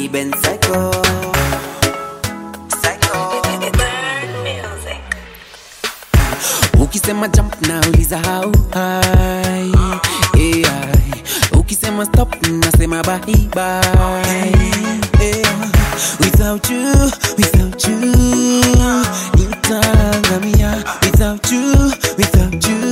been psycho. Psycho. Ukisema jump na uliza how high. Yeah. Ukisema stop nasema bye bye. Yeah. Without you, without you, nitaangamia. Without you, without you,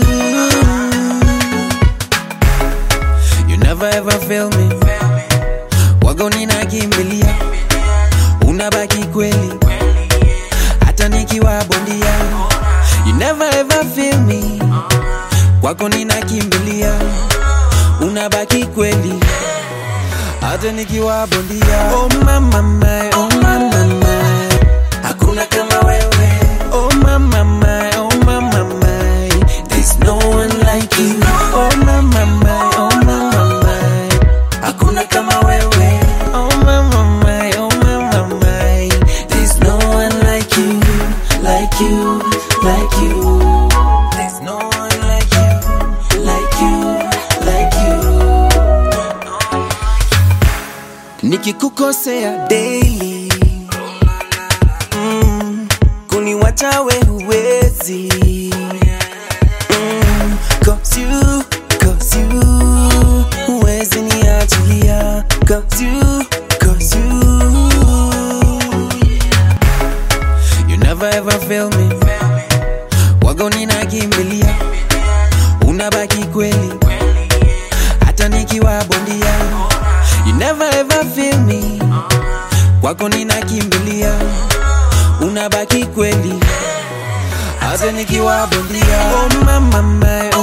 you never ever fail me. Wago ninakimbilia, unabaki kweli, hata nikiwa bondia. You never ever fail me, kwako ninakimbilia, unabaki kweli, hata nikiwa bondia. Oh mama, my, oh mama, my. hakuna kama wewe. Oh mama, my, oh mama, my. there's no one like you. Oh mama, my, oh mama, my. hakuna kama wewe. Oh mama, my, oh mama, my. there's no one like you, like you, like you. There's no one like you, like you, like you. nikikukosea daily mm, kuniwacha we huwezi mm, cause you, cause you huwezi niachilia cause you, cause you you never ever fail me wago ninakimbilia unabaki kweli hata nikiwa bondia you never ever feel me kwako ninakimbilia unabaki kweli hata nikiwa bondia oh mama my,